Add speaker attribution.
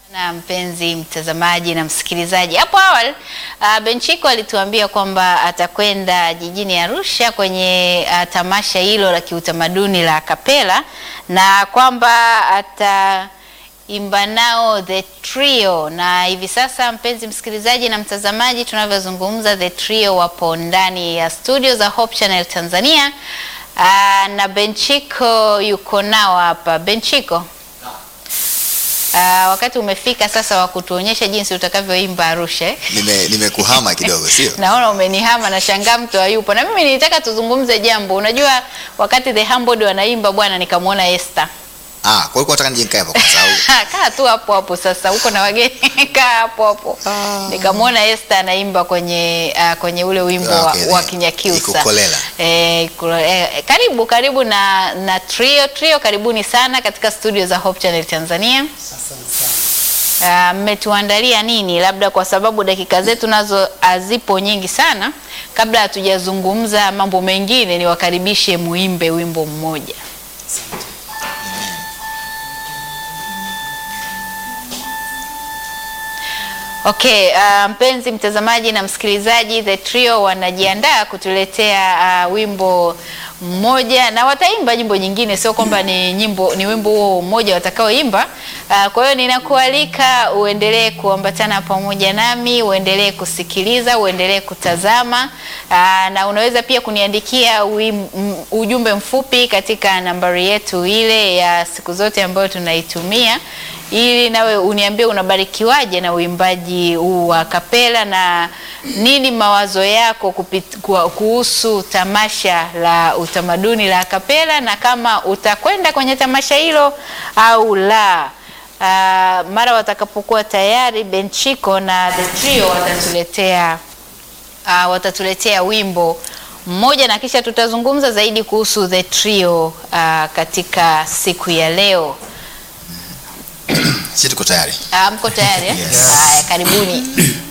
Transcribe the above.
Speaker 1: Na mpenzi mtazamaji na msikilizaji, hapo awali uh, Benchiko alituambia kwamba atakwenda jijini Arusha kwenye uh, tamasha hilo la kiutamaduni la Kapela na kwamba ataimba nao The Trio, na hivi sasa mpenzi msikilizaji na mtazamaji, tunavyozungumza The Trio wapo ndani ya studio za Hope Channel Tanzania uh, na Benchiko yuko nao hapa. Benchiko Uh, wakati umefika sasa wa kutuonyesha jinsi utakavyoimba Arusha. eh?
Speaker 2: Nime nimekuhama kidogo sio?
Speaker 1: Naona umenihama na shangaa mtu hayupo. Na mimi nilitaka tuzungumze jambo. Unajua wakati The Humbled wanaimba bwana nikamwona Esther.
Speaker 2: Ah, kwa hiyo nataka nije nikae hapo kwanza au?
Speaker 1: Kaa tu hapo hapo sasa uko na wageni kaa hapo hapo. Nikamwona Esther anaimba kwenye uh, kwenye ule wimbo
Speaker 2: Ah,
Speaker 1: wa,
Speaker 2: okay,
Speaker 1: wa
Speaker 2: eh,
Speaker 1: Kinyakyusa.
Speaker 2: Ikukolela.
Speaker 1: Eh, ikulo- eh, karibu karibu na na Trio Trio karibuni sana katika studio za Hope Channel Tanzania. Ah, mmetuandalia nini? Labda kwa sababu dakika zetu nazo hazipo nyingi sana, kabla hatujazungumza mambo mengine, niwakaribishe muimbe wimbo mmoja. Okay, uh, mpenzi mtazamaji na msikilizaji, The Trio wanajiandaa kutuletea uh, wimbo mmoja na wataimba nyimbo nyingine, sio kwamba ni nyimbo ni wimbo huo mmoja watakaoimba. Uh, kwa hiyo ninakualika uendelee kuambatana pamoja nami, uendelee kusikiliza, uendelee kutazama uh, na unaweza pia kuniandikia uim, m, ujumbe mfupi katika nambari yetu ile ya siku zote ambayo tunaitumia ili nawe uniambie unabarikiwaje na uimbaji huu wa kapela na nini mawazo yako kupit, kwa- kuhusu tamasha la utamaduni la kapela na kama utakwenda kwenye tamasha hilo au la. Uh, mara watakapokuwa tayari Benchiko na The Trio watatuletea uh, watatuletea wimbo mmoja na kisha tutazungumza zaidi kuhusu The Trio uh, katika siku ya leo.
Speaker 2: Sisi tuko tayari.
Speaker 1: Ah, mko tayari? eh?
Speaker 2: Yes.
Speaker 1: Haya, karibuni.